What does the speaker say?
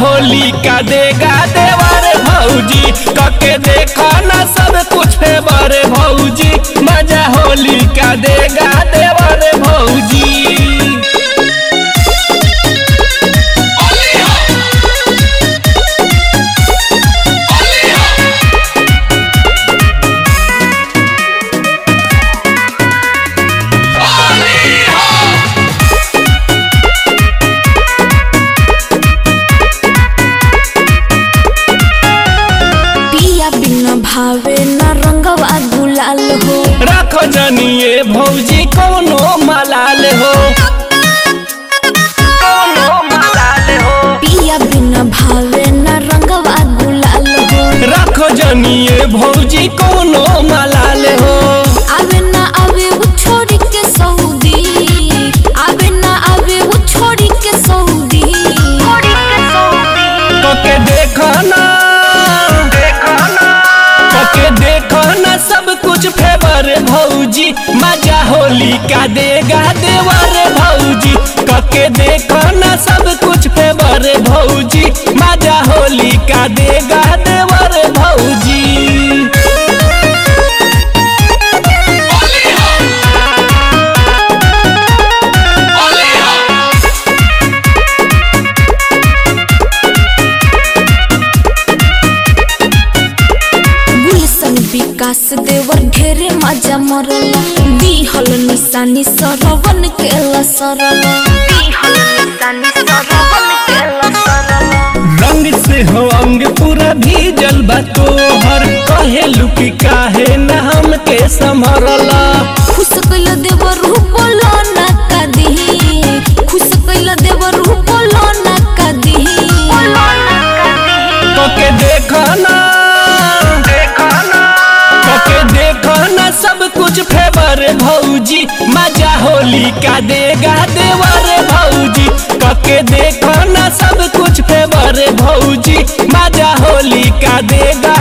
होली का देगा देवर भौजी कके देखो ना सब कुछ फेवर भौजी मजा होली का देगा देवर भौजी पिया बिना भावे न रंगवा गुलाल हो रखो जनिए भौजी कोनो मलाल हो कोनो मलाल हो पिया बिना भावे न रंगवा गुलाल हो रखो जनिए भौजी कोनो मलाल हो आवे ना आवे वो छोड़ी के सऊदी आवे ना आवे वो छोड़ी के सऊदी कके देखो ना कके देखो ना सब कुछ फेवर भौजी मजा होली का देगा देवर भौजी कके देखो ना सब कुछ फेवर भौजी मजा होली का देगा देवर भौजी गुलशन विकास देवर ढेरे मजा मरला दिहल निशानी सरवन के लसरला दिहल निशानी सरवन के लसरला रंग से हो अंग पूरा भीजल बा तोहर कहे लुकी काहे न हमके संभरला खुश कैल देवर बोलो ना कदी खुश कैल देवर बोलो ना कदी कके देखो ना कके देखो ना सब कुछ फेवर भौजी मजा होली का देगा देवर भौजी कके देखो ना सब कुछ फेवर भौजी मजा होली का देगा